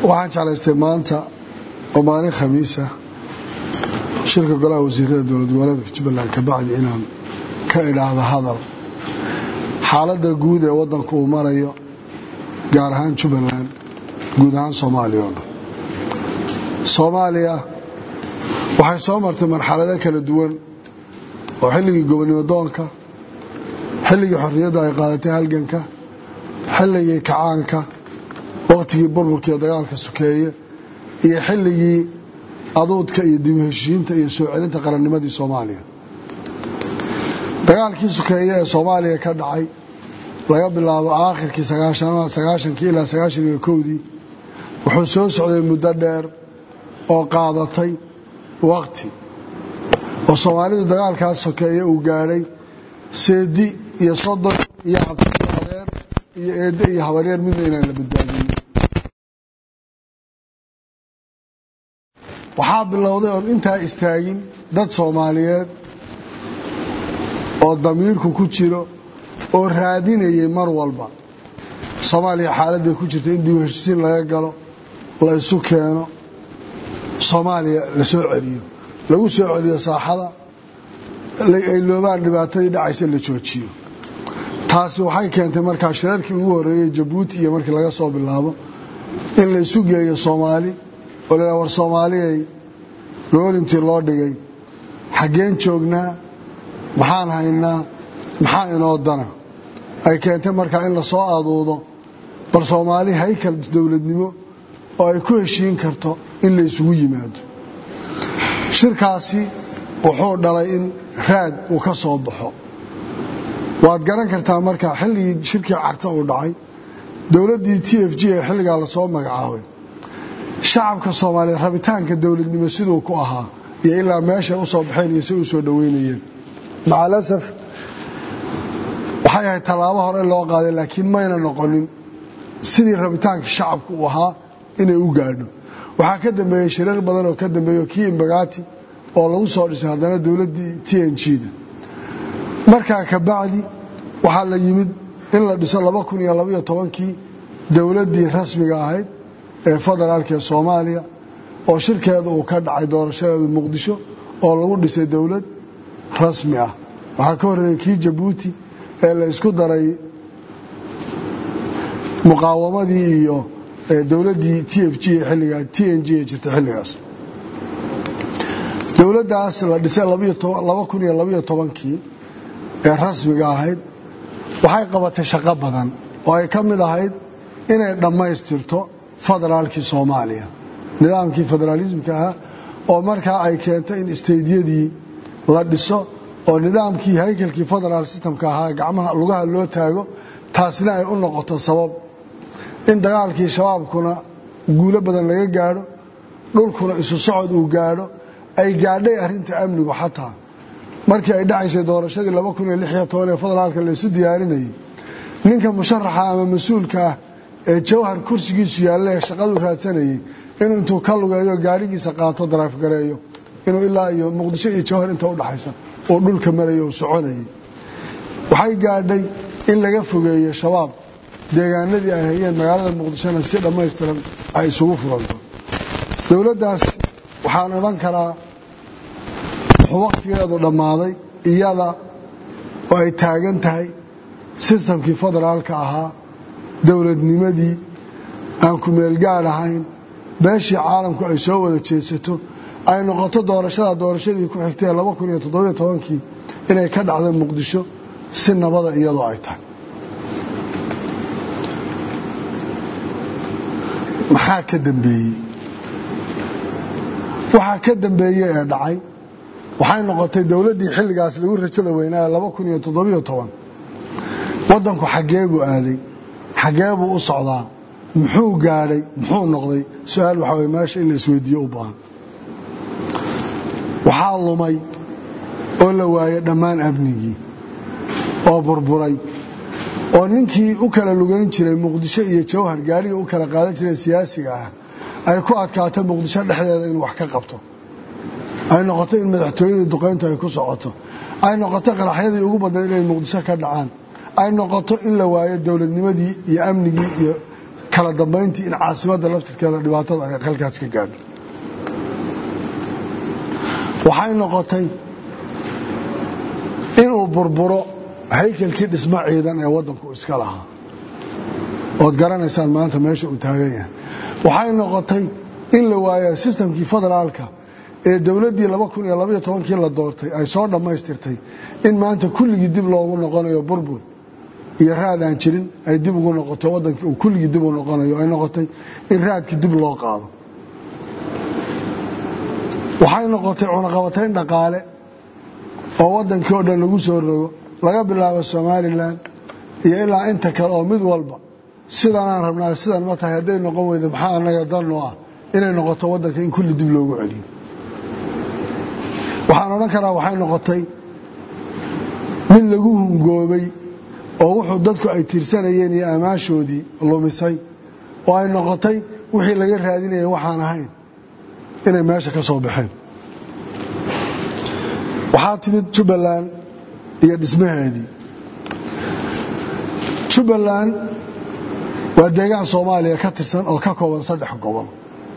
waxaan jeclaystay maanta oo maalin khamiisa shirka golaha wasiirada dowlad goboleedka jubbaland kabacdi inaan ka idhaahdo hadal xaaladda guud ee waddanku uu marayo gaar ahaan jubbaland guud ahaan soomaaliya oo dhan soomaaliya waxay soo martay marxalado kala duwan oo xilligii gobonimo doonka xilligii xorriyadda ay qaadatay halganka xilligii kacaanka wakhtigii burburka iyo dagaalka sokeeye iyo xilligii aduudka iyo dib u heshiinta iyo soo celinta qarannimadii soomaaliya dagaalkii sokeeye ee soomaaliya ka dhacay laga bilaabo aakhirkii sagaashankii ilaa sagaashan iyo kowdii wuxuu soo socday muddo dheer oo qaadatay wakhti oo soomaalidu dagaalkaas sokeeye uu gaadhay seedi iyo sodon iyo abtiadeer iyo eedde iyo habaryar midna inaan la badbaadinin waxaa bilowday oon intaa istaagin dad soomaaliyeed oo damiirku ku jiro oo raadinayay mar walba soomaaliya xaaladday ku jirta in dib u heshisiin laga galo la isu keeno soomaaliya la soo celiyo lagu soo celiyo saaxada ay loobaan dhibaatadii dhacaysa la joojiyo taasi waxay keentay markaa shirarkii ugu horreeyey jabuuti iyo markii laga soo bilaabo in la isu geeyo soomaali oo la war soomaaliyay goolintii loo dhigay xaggeen joognaa maxaan haynaa maxaa inoo dana ay keentay markaa in lasoo aduudo bal soomaali haykal dowladnimo oo ay ku heshiin karto in la isugu yimaado shirkaasi wuxuu dhalay in raad uu ka soo baxo waad garan kartaa marka xilligii shirkii carta uu dhacay dowladdii t f g ee xilligaa lasoo magacaabay shacabka soomaaliyeed rabitaanka dowladnimo siduu ku ahaa iyo ilaa meeshay u soo baxeen iyo si u soo dhoweynayeen macalasaf waxay ahayd tallaabo hore loo qaaday laakiin mayna noqonin sidii rabitaanka shacabku uu ahaa inay u gaadho waxaa ka dambeeyey shirar badan oo ka dambeeyo kii imbagaati oo lagu soo dhisay haddana dowladdii t n g-da markaa kabacdi waxaa la yimid in la dhiso kii dowladdii rasmiga ahayd ee federaalka ee soomaaliya oo shirkeeda uu ka dhacay doorashadeedu muqdisho oo lagu dhisay dowlad rasmi ah waxaa ka horreeyey kii jabuuti ee la isku daray muqaawamadii iyo dowladdii t f g xilligaa t n g ee jirta xilligaas dowladdaas la dhisay kii ee rasmiga ahayd waxay qabatay shaqo badan oo ay ka mid ahayd inay dhammaystirto federaalkii soomaaliya nidaamkii federaalismka ahaa oo markaa ay keentay in isteydyadii la dhiso oo nidaamkii haykalkii federaal systemka ahaa gacmaha lugaha loo taago taasina ay u noqoto sabab in dagaalkii shabaabkuna guulo badan laga gaadho dhulkuna isu socod uu gaadho ay gaadhay arrinta amnigu xataa markii ay dhacaysay doorashadii ee federaalka laysu diyaarinayay ninka musharaxa ama mas-uulka ah ee jawhar kursigiisu yaalle shaqadu raadsanayay inuu intuu ka lugeeyo gaadhigiisa qaato daraafgareeyo inuu ilaa iyo muqdisho iyo jawhar inta udhaxaysa uu dhulka marayo uu soconayay waxay gaadhay in laga fogeeyo shabaab deegaanadii ay hayeen magaalada muqdishona si dhammaystiran ay isugu furanto dowladdaas waxaan odhan karaa wuxuu wakhtigeedu dhammaaday iyada oo ay taagan tahay sistamkii federaalka ahaa dowladnimadii aan ku meelgaad ahayn beeshii caalamku ay soo wada jeedsato ay noqoto doorashada doorashadii ku xigtay kii inay ka dhacdo muqdisho si nabada iyadoo ay tahay maxaa ka dambeeyey waxaa ka dambeeye ee dhacay waxay noqotay dowladdii xilligaas lagu rajada weynaa waddanku xaggee buu aaday xaggee buu u socdaa muxuu gaadhay muxuu noqday su-aal waxaa way meesha in la isweydiiyo u baahan waxaa lumay oo la waayey dhammaan amnigii oo burburay oo ninkii u kala lugayn jiray muqdisho iyo jawhar gaadhiga u kala qaadan jiray siyaasiga ah ay ku adkaato muqdisho dhexdeeda inuu wax ka qabto ay noqoto in madaxtooyadii duqaynta ay ku socoto ay noqoto qaraxyadii ugu badnayd inay muqdisho ka dhacaan ay noqoto in la waayo dowladnimadii iyo amnigii iyo kala dambayntii in caasimadda laftirkeeda dhibaatada ay halkaas ka gaadho waxay noqotay inuu burburo haykalkii dhismo ciidan ee waddanku iska lahaa ood garanaysaan maanta meesha uu taagan yahay waxay noqotay in la waayo sistamkii federaalka ee dowladdii kii la doortay ay soo dhammaystirtay in maanta kulligii dib loogu noqonayo burbur iyo raad aan jirin ay dib ugu noqoto waddankii uu kulligii dib u noqonayo ay noqotay in raadkii dib loo qaado waxay noqotay cunaqabatayn dhaqaale oo waddankii oo dhan lagu soo rogo laga bilaabo somalilan iyo ilaa inta kale oo mid walba sidanaan rabnaa sidan ma tahay hadday noqon weyda maxaa annaga danno ah inay noqoto waddanka in kulli dib loogu celiyo waxaan odhan karaa waxay noqotay mid lagu hungoobay oo wuxuu dadku ay tiirsanayeen iyo ammaashoodii lumisay oo ay noqotay wixii laga raadinayay waxaan ahayn inay meesha ka soo baxeen waxaa timid jubbaland iyo dhismaheedii jubbaland waa deegaan soomaaliya ka tirsan oo ka kooban saddex gobol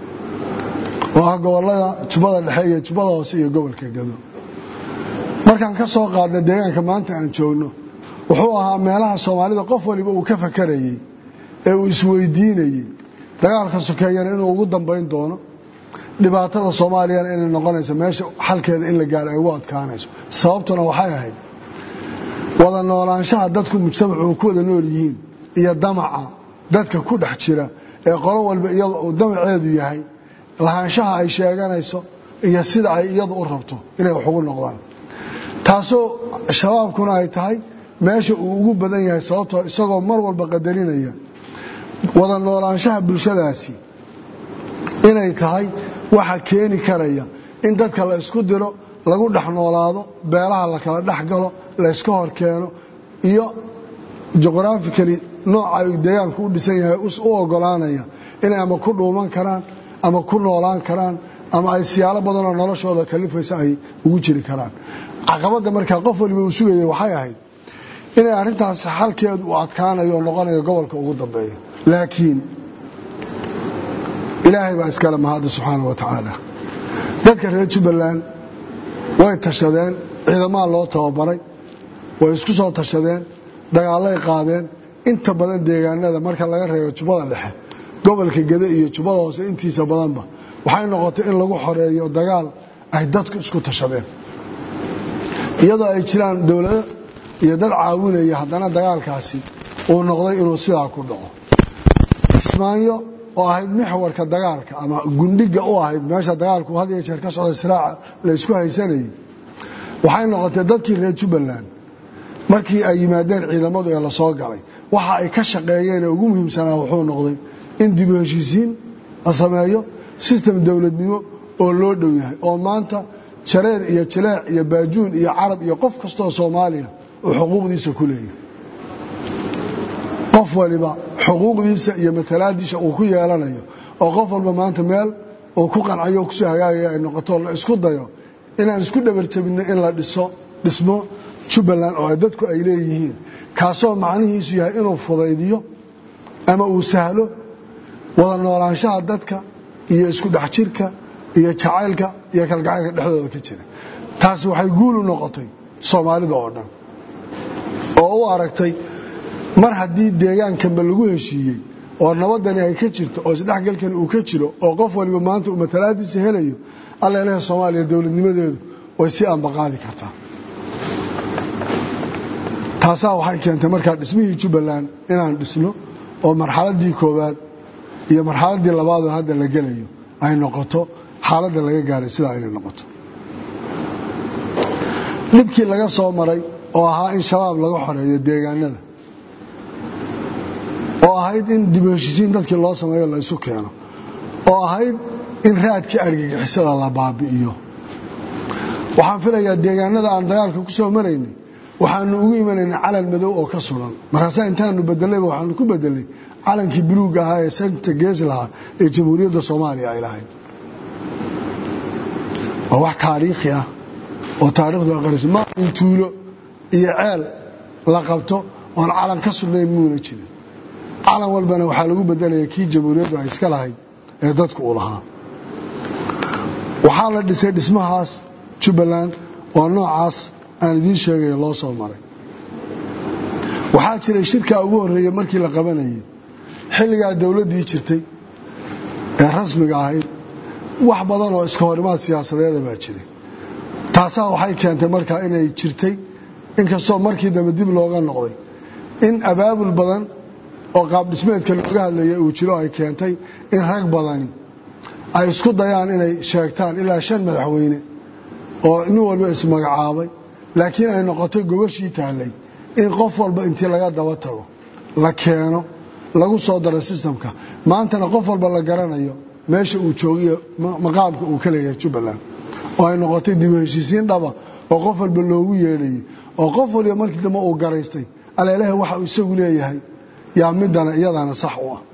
oo ah gobollada jubbada dhexe iyo jubbada hoose iyo gobolka gado markaan ka soo qaadna deegaanka maanta aan joogno wuxuu ahaa meelaha soomaalida qof waliba uu ka fakarayey ee uu isweydiinayey dagaalka sokeeyana inuu ugu dambayn doono dhibaatada soomaaliyana inay noqonayso meesha xalkeeda in la gaaro ay ugu adkaanayso sababtuna waxay ahayd wada noolaanshaha dadku mujtamacu uu ku wada nool yihiin iyo damaca dadka ku dhex jira ee qolo walba iyada uu damaceedu yahay lahaanshaha ay sheeganayso iyo sida ay iyadu u rabto inay wax ugu noqdaan taasoo shabaabkuna ay tahay meesha uu ugu badan yahay sababtoo isagoo mar walba qadarinaya wada noolaanshaha bulshadaasi inay tahay waxa keeni karaya in dadka la isku diro lagu dhex noolaado beelaha la kala dhex galo la yska hor keeno iyo juqhrafikali nooca ay deegaanku u dhisan yahay u ogolaanaya inay ama ku dhuuman karaan ama ku noolaan karaan ama ay siyaalo badanoo noloshooda kalifaysa ay ugu jiri karaan caqabadda markaa qof waliba uu sugayay waxay ahayd inay arrintaas xalkeedu uu adkaanayo oo noqonayo gobolka ugu dambeeya laakiin ilaahay baa iskale mahadda subxaana wa tacaala dadka reer jubbaland way tashadeen ciidamaha loo tababaray way isku soo tashadeen dagaallay qaadeen inta badan deegaanada marka laga reebo jubbada dhexe gobolka gede iyo jubbada hoose intiisa badanba waxay noqotay in lagu xoreeyo dagaal ay dadku isku tashadeen iyadoo ay jiraan dowlado iyo dad caawinaya haddana dagaalkaasi uu noqday inuu sidaa ku dhaco kismaayo oo ahayd mixwarka dagaalka ama gundhiga u ahayd meesha dagaalku had iyo jeer ka socda siraaca la isku haysanayay waxay noqotay dadkii reer jubbaland markii ay yimaadeen ciidamadu ee lasoo galay waxa ay ka shaqeeyeen ee ugu muhiimsanaa wuxuu noqday in dibu heshiisiin la sameeyo sistem dowladnimo oo loo dhow yahay oo maanta jareer iyo jaleec iyo baajuun iyo carab iyo qof kastoo soomaaliya uu xuquuqdiisa ku leeyahay qof waliba xuquuqdiisa iyo matalaadiisa uu ku yeelanayo oo qof walba maanta meel uu ku qancayo kusoo hagaagaya ay noqoto la isku dayo inaan isku dhabarjabinno in la dhiso dhismo jubbaland oo dadku ay leeyihiin kaasoo macnihiisu yahay inuu fudaydiyo ama uu sahlo wada noolaanshaha dadka iyo isku dhex jirka iyo jacaylka iyo kalgacaylka dhexdooda ka jira taasi waxay guul u noqotay soomaalida oo dhan oo u aragtay mar haddii deegaankanba lagu heshiiyey oo nabadani ay ka jirto oo isdhexgalkani uu ka jiro oo qof waliba maanta uu matalaadiisa helayo alla ilaha soomaaliya dowladnimadeedu way si ambaqaadi kartaa taasaa waxay keentay markaa dhismihii jubbaland inaan dhisno oo marxaladdii koowaad iyo marxaladdii labaadoo hadda la gelayo ay noqoto xaaladda laga gaaray sidaa inay noqoto dhibkii laga soo maray oo ahaa in shabaab laga xoreeyo deegaanada oo ahayd in dib heshiisiin dadkii loo sameeyo la isu keeno oo ahayd in raadkii argagixisada la baabi'iyo waxaan filayaa deegaanada aan dagaalka ku soo maraynay waxaanu ugu imanaynay calan madow oo ka suran markaasaa intaanu bedelayba waxaanu ku bedelay calankii buluuga ahaa ee santa gees lahaa ee jamhuuriyadda soomaaliya ay lahayd waa wax taariikhi ah oo taarikhdu aqariso ma in tuulo iyo ceel la qabto oon calan ka sugnayn muuna jirin calan walbana waxaa lagu bedelaya kii jamhuuriyaddu ay iska lahayd ee dadku uu lahaa waxaa la dhisay dhismahaas jubbaland oo noocaas aan idiin sheegayo loo soo maray waxaa jiray shirkaa ugu horreeyey markii la qabanayay xilligaa dowladdii jirtay ee rasmiga ahayd wax badan oo iska horimaad siyaasadeeda baa jiray taasaa waxay keentay markaa inay jirtay inkastoo markii dambe dib looga noqday in abaabul badan oo qaabdhismeedka looga hadlaya uu jiro ay keentay in rag badani ay isku dayaan inay sheegtaan ilaa shan madaxweyne oo nin walba ismagacaabay laakiin ay noqotay gogashii taallay in qof walba intii laga daba tago la keeno lagu soo daro sistamka maantana qof walba la garanayo meesha uu joogiyo maqaamka uu ka leeyahay jubbaland oo ay noqotay dib u heshiisiin dhaba oo qof walba loogu yeedhayay oo qof waliba markii dambe uu garaystay aleelaha waxa uu isagu leeyahay yaa midana iyadana sax u ah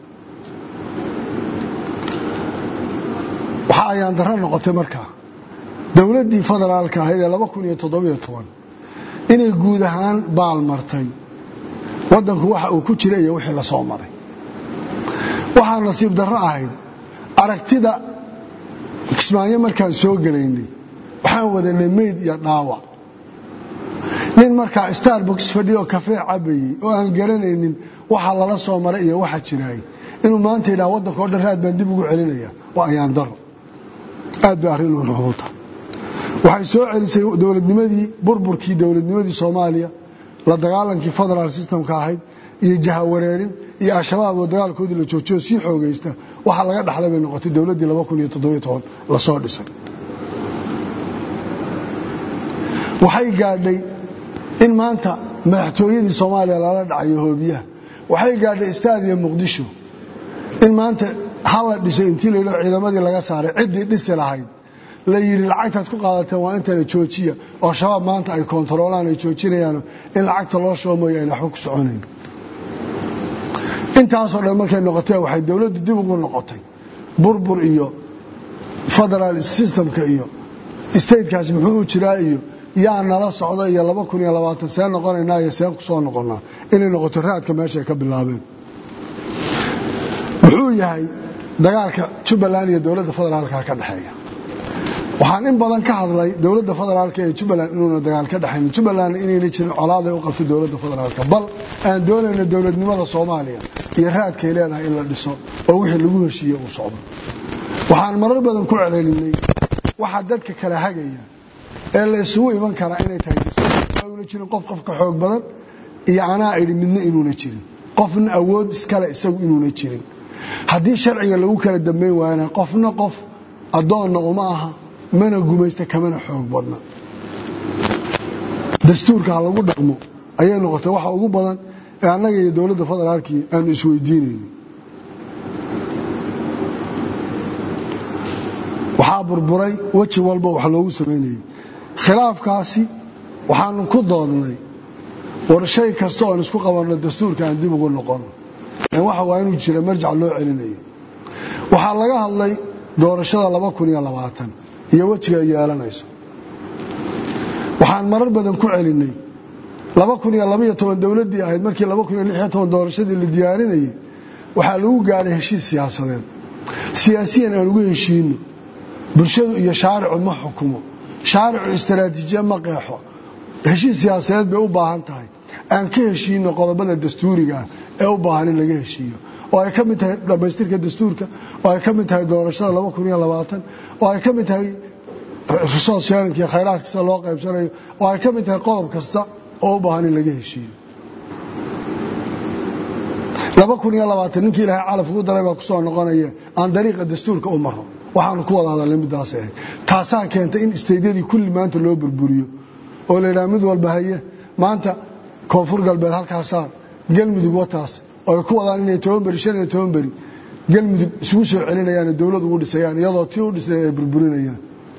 waxa ayaan darro noqotay markaa dowladdii federaalka ahayd ee inay guud ahaan baal martay waddanku waxa uu ku jira iyo wixii la soo maray waxaa nasiib darro ahayd aragtida kismaayo markaan soo gelaynay waxaan wadanay meyd iyo dhaawac nin markaa starbox fadhiyo kafee cabayey oo aan garanaynin waxa lala soo maray iyo waxa jiraay inuu maanta yidhaha waddanka o dhan raad baan dib ugu celinaya waa ayaan daro aad bay arrin u nuxuuta waxay soo celisay dowladnimadii burburkii dowladnimadii soomaaliya la dagaalankii federaal systemka ahayd iyo jahawareerin iyo al-shabaab oo dagaalkoodii la joojiyo sii xoogaysta waxa laga dhaxlay bay noqotay dowladdii lasoo dhisay waxay gaadhay in maanta madaxtooyadii soomaaliya lala dhacayo hoobiyaha waxay gaadhay istaadiya muqdisho in maanta hala dhiso intii la yidhao ciidamadii laga saaray ciddii dhisi lahayd la yidhi lacagtaad ku qaadateen waa intana joojiya oo shabaab maanta ay koontaroolaan ay joojinayaano in lacagta loo shubo mooye ayna waxba ku soconayn intaasoo dhan markay noqotee waxay dowladdu dib ugu noqotay burbur iyo federaal systemka iyo statekaas muxuu u jiraa iyo yaa nala socda iyo laba kun iyo labaatan see noqonaynaa iyo seen ku soo noqonnaa inay noqoto raadka meeshaay ka bilaabeen muxuu yahay dagaalka jubbaland iyo dowladda federaalka ka dhexeeya waxaan in badan ka hadlay dowladda federaalk ee jubbaland inuuna dagaal ka dhexayn jubbalandna inayna jirin colaaday u qabtay dowladda federaalk bal aan doonayno dowladnimada soomaaliya iyo raadkay leedahay in la dhiso oo wixii lagu heshiiye uu socdo waxaan marar badan ku celcelinay waxaa dadka kala hagaya ee la isugu iman karaa inay tahay una jirin qof qof ka xoog badan iyo anaa idhi midna inuuna jirin qofna awood iskale isagu inuuna jirin haddii sharciga lagu kala dambayn waayana qofna qof addoonna uma aha mana gumaysta kamana xoog badna dastuurka ha lagu dhaqmo ayay noqotay waxa ugu badan ee annaga iyo dowladda federaalkii aanu isweydiinayno waxaa burburay weji walba wax loogu samaynayay khilaafkaasi waxaanu ku doodnay war shay kasta oon isku qabanno dastuurka aan dib ugu noqono waxa waa inuu jira marjac loo celinayo waxaa laga hadlay doorashada laba kun iyo labaatan iyo wejiga ay yeelanayso waxaan marar badan ku celinay laba kun iyo labaiyo toban dowladdii ahayd markii laba kun iyo lix iyo toban doorashadii la diyaarinayay waxaa lagu gaadhay heshiis siyaasadeed siyaasiyan aan ugu heshiino bulshadu iyo shaaricu ma xukumo shaaricu istaraatiijiya ma qeexo heshiis siyaasadeed bay u baahan tahay aan ka heshiino qodobada dastuurigaah ee u baahan in laga heshiiyo oo ay ka mid tahay dhammaystirka dastuurka oo ay ka mid tahay doorashada laba kun iyo labaatan oo ay ka mid tahay resource sharinka iyo khayraadka sida loo qaybsanayo oo ay ka mid tahay qodob kasta oo u baahan in laga heshiiyo laba kun iyo labaatan ninkii ilaahay calaf ugu daray baa ku soo noqonaya aan dariiqa dastuurka u maro waxaanu ku wada hadalnay middaas ahayd taasaa keentay in isteydyadii kulli maanta loo burburiyo oo la yidhaha mid walba haye maanta koonfur galbeed halkaasaa galmudug wataas oo ay ku wadaan inay toban beri shan iyo toban beri galmudug isugu soo celinayaan dowlad ugu dhisayaan iyadoo tii u dhisnay ay burburinayaan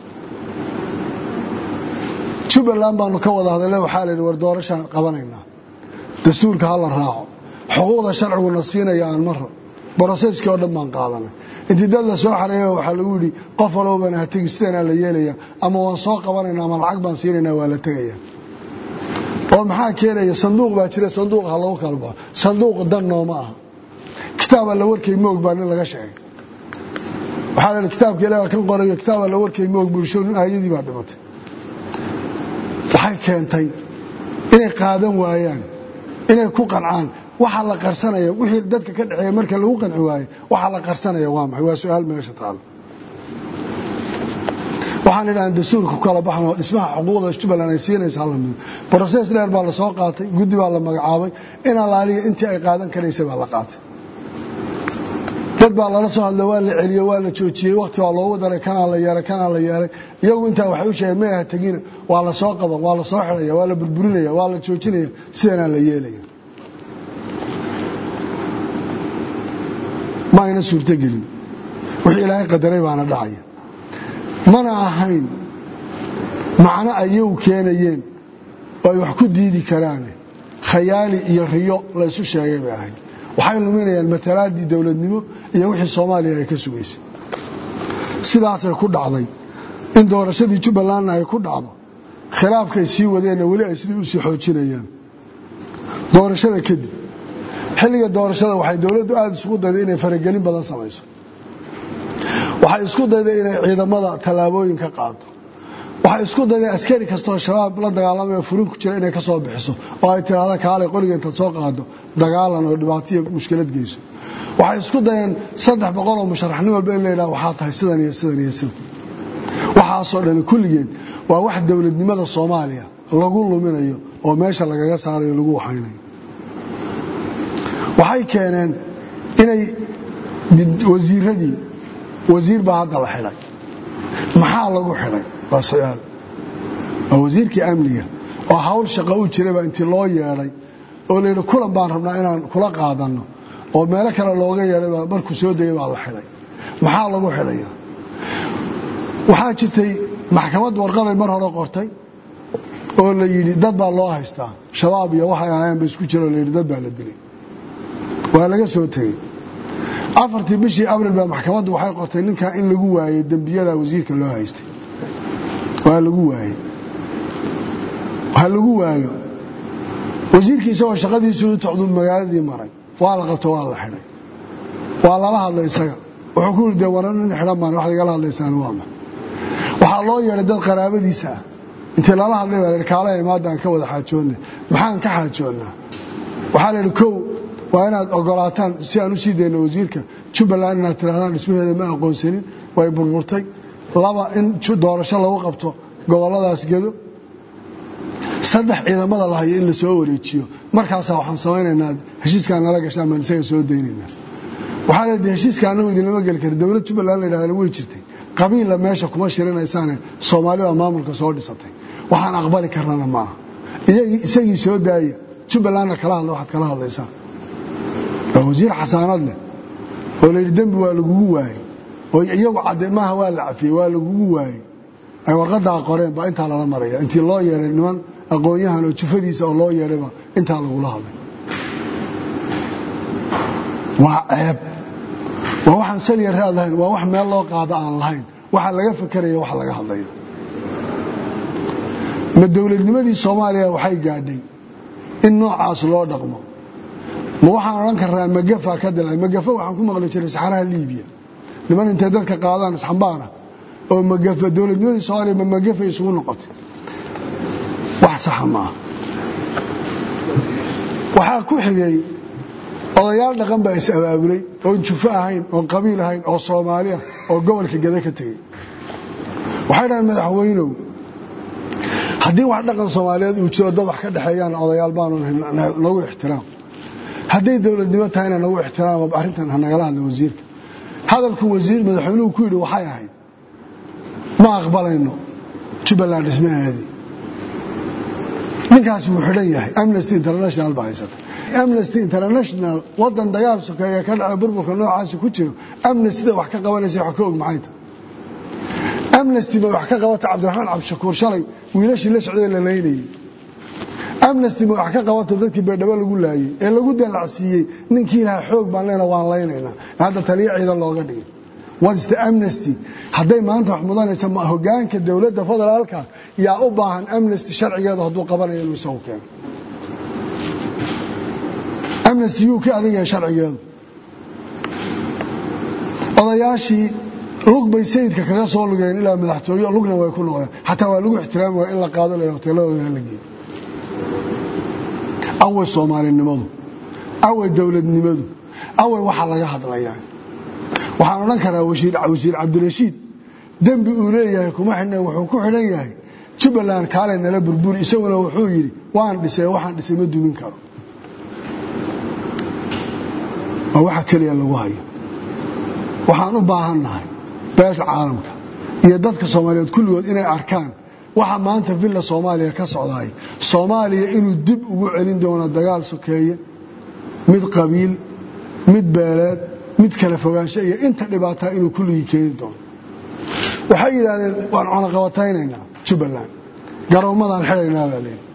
jubbaland baanu ka wada hadalay waxaa layidhi war doorashaan qabanaynaa dastuurka ha la raaco xuquuqda sharciguna siinaya aan maro broseskii oo dhan baan qaadanay intii dad la soo xareeya waxaa lagu yidhi qof walbana ha tegi sidanaa la yeelaya ama waan soo qabanayna ama lacag baan siinaynaa waa la tegaya oo maxaa keenaya sanduuq baa jira sanduuq ha lagu kala baxo sanduuq dan nooma aha kitaab alla warkay moog baa nin laga sheegay waxaa la kitaabka ilaah kan qorayo kitaab alla warkay moog bulsho nin aayadii baa dhimatay waxay keentay inay qaadan waayaan inay ku qancaan waxa la qarsanaya wixii dadka ka dhexeeya marka lagu qanci waayo waxa la qarsanaya waa maxay waa su-aal meesha taalo waxaan idhahan dastuurka ku kala baxan oo dhismaha xuquuqda jubbaland ay siinaysa lamid broses dheer baa la soo qaatay guddi baa la magacaabay in alaaliya intii ay qaadan karaysay baa la qaatay dad baa lala soo hadla waa la celiye waa la joojiyey wakti baa loogu daray kanaa la yeelay kanaa la yeelay iyagu intaa waxay u sheegeen may aha tegina waa la soo qaban waa la soo xidhaya waa la burburinaya waa la joojinaya sidanaa la yeelaya ma ayna suurtogelin wixii ilaahay qadaray baana dhacaya mana ahayn macno ayagu keenayeen oo ay wax ku diidi karaane khayaali iyo riyo la ysu sheegay bay ahayd waxay luminayaan matalaaddii dowladnimo iyo wixii soomaaliya ay ka sugaysay sidaasay ku dhacday in doorashadii jubbalandna ay ku dhacdo khilaafkay sii wadeenna weli ay sidii u sii xoojinayaan doorashada kadib xilliga doorashada waxay dowladdu aada isugu dayday inay faragelin badan samayso waxay isku dayday inay ciidamada tallaabooyin ka qaado waxay isku dayday askari kastoo shabaab la dagaalamaya furin ku jira inay ka soo bixiso oo ay tiraahda kaalay qoliga intaad soo qaado dagaalan oo dhibaataiyo mushkilad geyso waxay isku dayeen saddex boqol oo musharaxnin walba in la yidhaha waxaa tahay sidan iyo sidan iyo sidan waxaasoo dhani kulligeed waa wax dowladnimada soomaaliya lagu luminayo oo meesha lagaga saarayo lagu waxaynayo waxay keeneen inay wasiiradii wasiir baa hadda la xidhay maxaa lagu xidhay waa su-aal waa wasiirkii amniga oo hawl shaqo u jirayba intii loo yeedhay oo layidhi kulan baan rabnaa inaan kula qaadanno oo meelo kale looga yeedhayba markuu soo degay baa la xidhay maxaa lagu xidhaya waxaa jirtay maxkamad warqaday mar hore qortay oo la yidhi dad baa loo haystaa shabaab iyo waxay ahaayeen ba isku jiro layidhi dad baa la dilay waa laga soo tegey afartii bishii abril baa maxkamaddu waxay qortay ninkaa in lagu waayey dembiyada wasiirka loo haystay waa lagu waayey ha lagu waayo wasiirkii isagoo shaqadiisuu u tocdu magaaladii maray waa la qabto waa la xidhay waa lala hadlay isaga wuxuu ku yidhi dee waran nin xidhan baan waxaad igala hadlaysaan waa ma waxaa loo yeedhay dad qaraabadiisa ah intii lala hadlay baa lahi kaala imaada aan ka wada xaajoonna maxaan ka xaajoonnaa waxaa la yidhi kow waa inaad ogolaataan si aan u sii dayno wasiirka jubbaland inaad tirahdaan dhismaheeda ma aqoonsanin way burburtay laba in doorasho lagu qabto gobolladaas gedo saddex ciidamada la hayo in la soo wareejiyo markaasaa waxaan samaynaynaa heshiiskaan nala gashaan baan isaga soo daynaynaa waxaa leedahay heshiiska annagu idinlama geli kara dowlad jubbaland la yidhahda way jirtay qabiilla meesha kuma shirinaysaane soomaali baa maamulka soo dhisatay waxaan aqbali karnana maaha isagii soo daaya jubbalandna kala hadla waxaad kala hadlaysaan waa wasiir xasaanad leh oo layidhi dembi waa lagugu waayey oo iyagu cadde maaha waa la cafiyey waa lagugu waayey ay warqadaa qoreen baa intaa lala maraya intii loo yeedhay niman aqoon-yahan oo jufadiisa oo loo yeedhayba intaa lagula hadlay waa ceeb waa waxaan saliya raad lahayn waa wax meel loo qaado aan lahayn waxa laga fakeraya waxa laga hadlaya ma dowladnimadii soomaaliya waxay gaadhay in noocaas loo dhaqmo ma waxaan odhan karnaa magafa ka dilay magafa waxaan ku maqli jiray saxaraha liibiya niman intay dadka qaadaan isxambaara oo magafa dowladnimadii soomaaliya ma magafa isugu noqotay wax saxa maaha waxaa ku xigay odayaal dhaqan baa is abaabulay oon jufo ahayn oon qabiil ahayn oo soomaali ah oo gobolka gada ka tegey waxay dhahaen madaxweynow haddii wax dhaqan soomaaliyeed uu jiro dad wax ka dhexeeyaan odayaal baanu nagu ixtiraam hadday dowladnimo tahayna nagu ixtiraama arrintan ha nagala hadla wasiirka hadalku wasiir madaxweynuhu ku yidhi waxay ahayd ma aqbalayno jubbaland dhismaheedii ninkaasi wuu xidhan yahay amnesty international baa haysata amnesty international wadan dagaal sokeeya ka dhaca burburka noocaasi ku jiro amnestyda wax ka qabanaysa wax ka og maxay tahay amnesty ma wax ka qabata cabdiraxmaan cabdishakuur shalay wiilashii la socday la laynayey amnesty ma wax ka qabata dadkii beerdhabo lagu laayey ee lagu dalacsiiyey ninkii ilaha xoog baan leena waan laynaynaa hadda taliyo ciidan looga dhigay what's the amnesty hadday maanta wax mudanaysa ma hogaanka dowladda federaalka yaa u baahan amnesty sharcigeedu hadduu qabanayo inuu isagu keeno amnesty yuu ka adag yahay sharcigeedu odayaashii lug bay sayidka kaga soo lugeen ilaa madaxtooye lugna way ku noqdeen xataa waa lagu ixtiraami waaya in la qaado la hoteeladooda hala geeyo away soomaalinimadu away dowladnimadu away waxa laga hadlayaa waxaan odhan karaa wasiir cabdirashiid dembi uu leeyahay kuma xidhna wuxuu ku xidhan yahay jubbaland kaalay nala burburi isaguna wuxuu yidhi waan dhisay waxaan dhisay ma dumin karo waa waxa keliya lagu hayo waxaan u baahannahay beesha caalamka iyo dadka soomaaliyeed kulligood inay arkaan waxa maanta villa soomaaliya ka socdaay soomaaliya inuu dib ugu celin doono dagaal sokeeye mid qabiil mid beeleed mid kala fogaansho iyo inta dhibaataa inuu kulligii keeni doono waxay yidhaahdeen waan cunaqabataynaynaa jubbaland garoommadaan xidhaynaa baa leeyi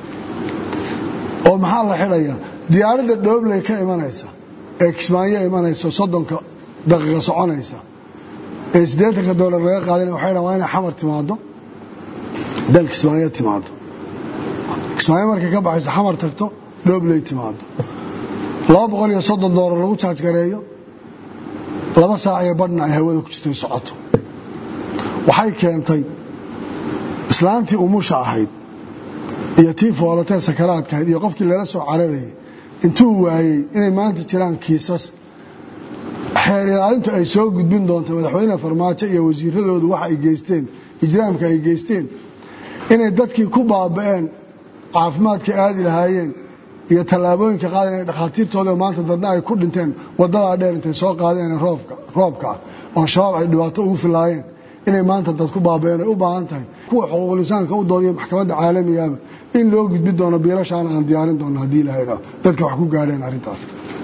oo maxaa la xidhayaa diyaaradda dhoobley ka imanaysa ee kismaayo imanaysa soddonka daqiiqa soconaysa ee siddeetanka doolar laga qaadana waxay dhan waa inay xamar timaado dal kismaayo timaado kismaayo markay ka baxayso xamar tagto dhoobley timaado laba boqol iyo soddon doolar lagu jaajgareeyo laba saac iyo badhna ay hawada ku jirtay socoto waxay keentay islaantii umusha ahayd iyo tii foolatee sakaraadka ahayd iyo qofkii lala soo cararayay intuu waayey inay maanta jiraan kiisas xeer ilaalintu ay soo gudbin doonto madaxweyne farmaajo iyo wasiiradoodu waxa ay geysteen ijraamka ay geysteen inay dadkii ku baaba'een caafimaadka aadi lahaayeen iyo tallaabooyinka qaada inay dhakhaatiirtooda maanta dadna ay ku dhinteen waddadaa dheer intay soo qaadeen roobka ah oo shabaab ay dhibaato ugu filaayeen inay maanta dad ku baaba'een ay u baahan tahay kuwa xuquuqul insaanka u doodiyo maxkamadda caalamigaaba in loo gudbi doono biilashaana aan diyaarin doono haddii ilahay dhaa dadka wax ku gaadheen arrintaas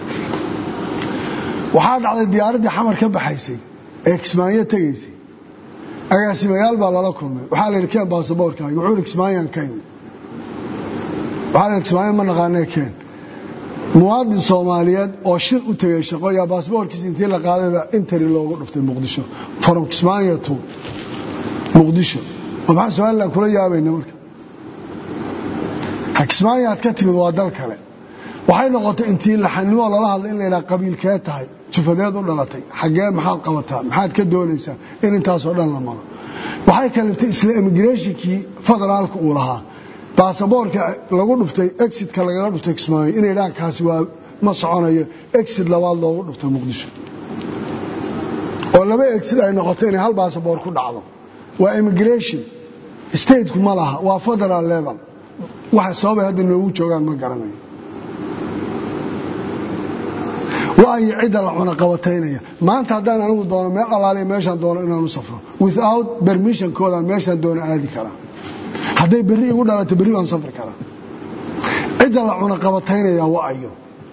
waxaa dhacday diyaaraddii xamar ka baxaysay ee kismaayo tegaysay agaasimayaal baa lala kulmay waxaa la yidhi keen baasaboorkaaga wuxuu yidhi kismaayaan ka imi waxaa la yidhi kismaayo ma naqaanee keen muwaadin soomaaliyeed oo shir u tegay shaqo yaa baasaboorkiisa intii la qaadayba interi loogu dhuftay muqdisho from kismaayo to muqdisho oo maxaa somalilan kula yaabayna marka kismaayo aad ka timid waa dal kale waxay noqotay intii laxanimoo lala hadlay in la yidhaha qabiilkee tahay jufadeed u dhalatay xaggee maxaad qabataa maxaad ka doonaysaa in intaasoo dhan la maro waxay kaliftay isla immigratinkii federaalka uu lahaa baasaboorka lagu dhuftay exitka lagaga dhuftay kismaayo inay dhahaan kaasi waa ma soconayo exit labaad loogu dhuftay muqdisho oo laba exit ay noqotay inay hal baasaboor ku dhacdo waa immigration stateku ma laha waa federal level waxa sababay hadda noogu joogaan ma garanayo waayo cidda la cunaqabataynaya maanta haddaan anigu doono meel alaaliya meeshaan doono inaan u safro without bermissionkoodaan meeshaan doono aadi karaa hadday berri igu dhalato berri baan safri karaa cidda la cunaqabataynaya waa ayo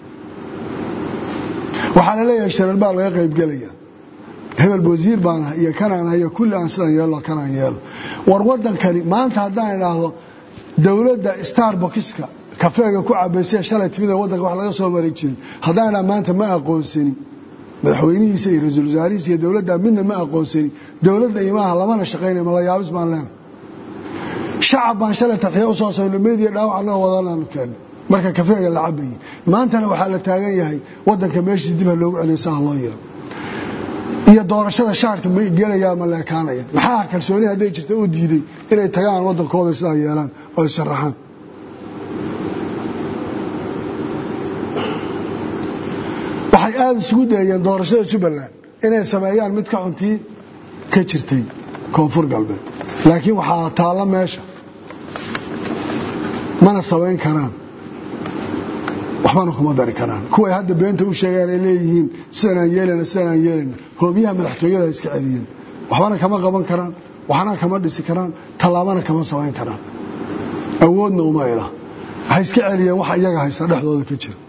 waxaa la leeyahay sharar baa laga qaybgelaya hebel wasiir baan ah iyo kanaan ah iyo kulli aan sidaan yeelo kanaan yeelo war waddankani maanta haddaan idhaahdo dowladda starbokiska kafeega ku cabaysay shalay timida waddanka wax laga soo mari jirin haddaan idhaha maanta ma aqoonsani madaxweynihiisa iyo ra-iisul wasaarihiisa iyo dowladda midna ma aqoonsani dowladda imaaha lamana shaqaynaya malayaabis baan leena shacab baan shalay tarxiya u soo soyno meediya dhaawac annagoo wadanaanu keenno marka kafeega la cabayay maantana waxaa la taagan yahay waddanka meeshiis dib ha loogu celiyo saha loo yeelo iyo doorashada shaarka ma gelayaa ma leekaanaya maxaa kalsooni hadday jirta u diiday inay tagaan waddankooda sidaa yeelaan oo ay sharaxaan waxay aada isugu dayeen doorashada jubbaland inay sameeyaan mid ka xuntii ka jirtay koonfur galbeed laakiin waxaa taalla meesha mana samayn karaan waxbana kuma dari karaan kuway hadda beenta u sheegaan ay leeyihiin sidanaan yeelana sidanaan yeelana hoobiyaha madaxtooyada iska celiyeen waxbana kama qaban karaan waxna kama dhisi karaan tallaabana kama samayn karaan awoodna uma ila waxay iska celiyeen waxa iyaga haysta dhexdooda ka jira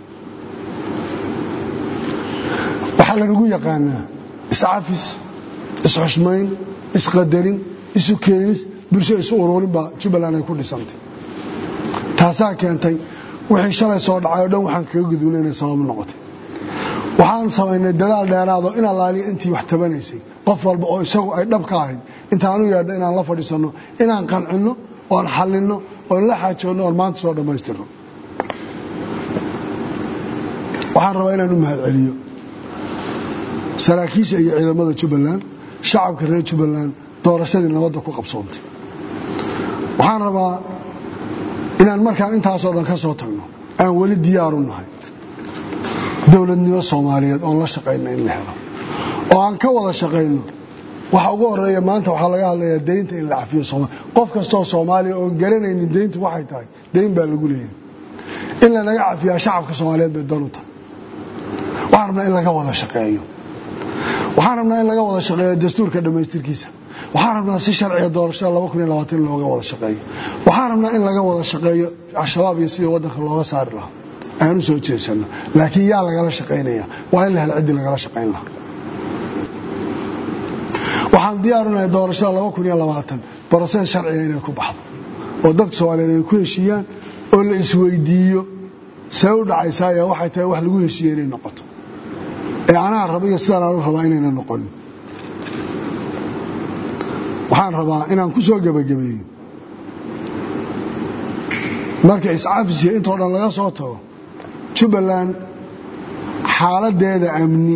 waxaa lanagu yaqaanaa iscafis isxushmayn isqadarin isu keenis bulsho isu ururin baa jubbaland ay ku dhisantay taasaa keentay wixii shalay soo dhacay o dhan waxaan kaga gudbina inay sababu noqotay waxaan samaynay dadaal dheeraado in allaaliya intii wax tabanaysay qof walba oo isagu ay dhab ka ahayd intaanu yeedha inaan la fadhiisanno inaan qancinno oon xallinno oon la xaajoodno oon maanta soo dhammaystirno waxaan rabaa inaan u mahad celiyo saraakiisha iyo ciidamada jubbaland shacabka reer jubbaland doorashadii nabadda ku qabsoontay waxaan rabaa inaan markaan intaasoo dhan ka soo tagno aan weli diyaaru nahay dowladnimo soomaaliyeed oon la shaqayna in la helo oo aan ka wada shaqayno waxa ugu horeeya maanta waxaa laga hadlayaa deynta in la cafiyo soomaliya qof kastoo soomaaliya oon garanaynin deyntu waxay tahay deyn baa lagu leeyahay in lanaga cafiyaa shacabka soomaaliyeed bay dan u tahay waxaan rabnaa in laga wada shaqeeyo waxaan rabnaa in laga wada shaqeeyo dastuurka dhammaystirkiisa waxaan rabnaa si sharciga doorashada looga wada shaqeeyo waxaan rabnaa in laga wada shaqeeyo al-shabaab iyo sidii waddanka looga saari lahaa aan u soo jeesanno laakiin yaa lagala shaqaynaya waa in la hel ciddii lagala shaqayn lahaa waxaan diyaarunahay doorashada broses sharciga inay ku baxdo oo dadka soomaaliyeed ay ku heshiiyaan oo la isweydiiyo see u dhacaysaa ayaa waxay tahay wax lagu heshiiye inay noqoto ee anaa raba iyo sidaan aanu rabaa inayna noqonin waxaan rabaa inaan ku soo gebagabeeyo marka iscafisiya intoo dhan laga soo tago jubbaland xaaladeeda amni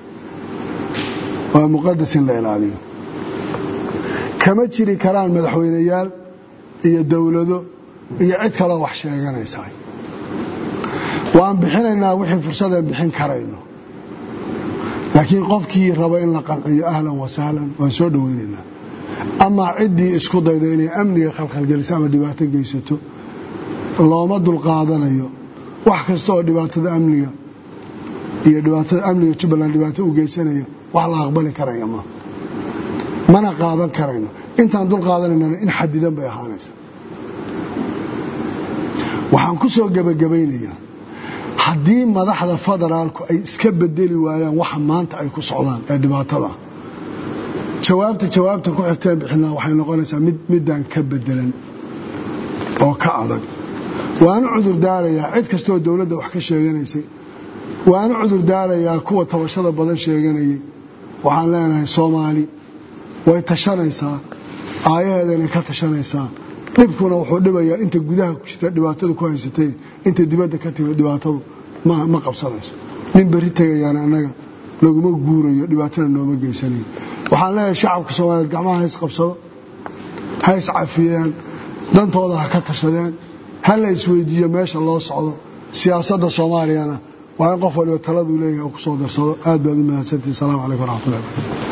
waa muqadas in la ilaaliyo kama jiri karaan madaxweyneyaal iyo dowlado iyo cid kaloo wax sheeganaysaa waan bixinaynaa wixii fursadeen bixin karayno laakiin qofkii raba in la qanciyo ahlan wa sahlan waan soo dhoweynaynaa amaa ciddii isku dayda inay amniga khalkhalgeliso ama dhibaato geysato looma dulqaadanayo wax kasta oo dhibaatada amniga iyo dhibaatada amniga jubbaland dhibaato u geysanaya wax la aqbali karaya ma mana qaadan karayno intaan dul qaadanaynana in xadidan bay ahaanaysa waxaan ku soo gebagabaynayaa haddii madaxda federaalku ay iska bedeli waayaan waxa maanta ay ku socdaan ee dhibaatada jawaabta jawaabta ku xigteen bixinaa waxay noqonaysaa mid midaan ka bedelan oo ka adag waanu cudur daarayaa cid kastooo dowladda wax ka sheeganaysay waanu cudur daarayaa kuwa tabashada badan sheeganayay waxaan leenahay soomaali way tashanaysaa aayaheedanay ka tashanaysaa dhibkuna wuxuu dhibayaa inta gudaha ku jirta dhibaatadu ku haysatay inta dibadda ka timid dhibaatadu ma qabsanayso nin berri tegayaana annaga laguma guurayo dhibaatana nooma geysanayo waxaan leeyahay shacabka soomaaliyeed gacmaha hays qabsado ha is cafiyeen dantooda ha ka tashadeen ha la isweydiiyo meesha loo socdo siyaasadda soomaaliyana waa in qof waliba taladuu leeyahay uu ku soo darsado aad baad u mahadsantihi asalaamu calaykum waraxmatullahi